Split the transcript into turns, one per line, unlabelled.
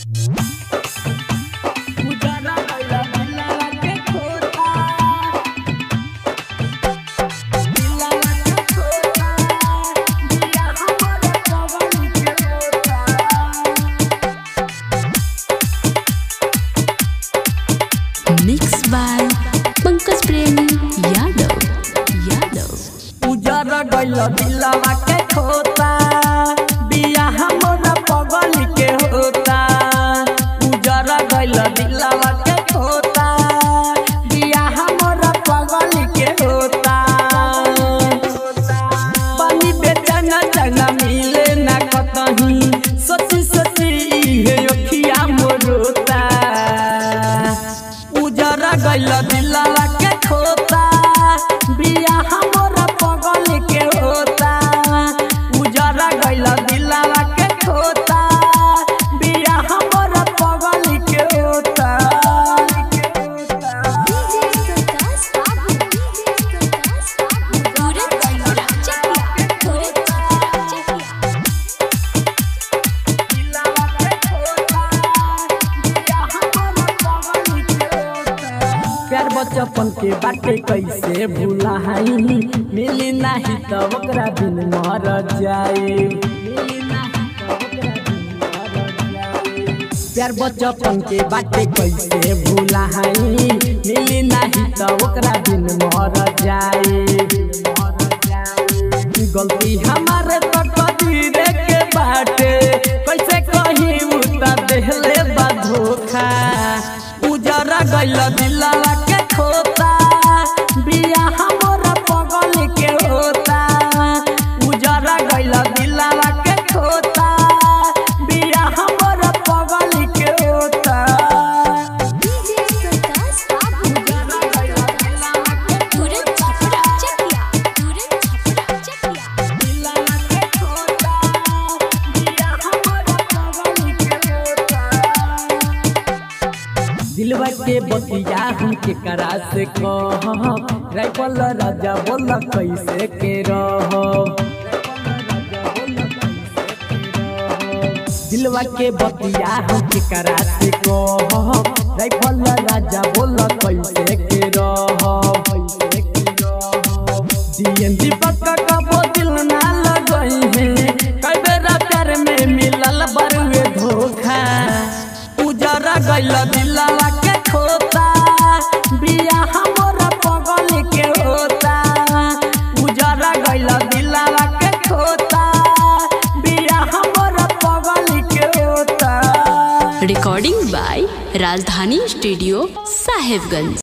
mix by Pankaj प्रेमी यादव यादव
उजर गइल दिलवा के खोता बिया हमरा पगल के होता उजर गइल दिलवा के खोता बिया हमरा पगल के होता पानी बेचन चना मिले ना कतही सोची सोची इहे अखिया मोरोता उजर गइल दिलवा के खोता बिया हमरा पगल के होता उजर गइल दिलवा के खोता बिया हमरा पगल के होता दिलवा के खोता बिया हमरा पगल के होता प्यार बचपन के बाटे कैसे भूला हई मिली नाही त ओकरा बिन मर जाए प्यार बचपन के बाटे कैसे भूला हई मिली नाही त ओकरा बिन मर जाए गलती हमारे तो कदीरे के बाटे कैसे कहीं उता देहले बा धोखा उजरा गइल दिलवा के खोता बिया हमरा पगल के होता उजरा गइल दिलवा के खोता बिया हमरा पगल के होता उजरा गइल दिलवा के दिलवा के खोता बिया हमरा पगल के होता दिलवा के बतिया हम के करा से कह राइफल राजा बोल कैसे के रह दिलवा के बतिया हम के करा से कह राइफल राजा बोल कैसे के रह डीएन दीपक का बोतल ना लगई है कई बेरा प्यार में मिलल बरुए धोखा उजरा गइल दिलवा के खोता बिया हमरा पगल के होता उजरा गइल दिलवा के खोता बिया हमरा पगल के होता
recording by Rajdhani studio Sahebganj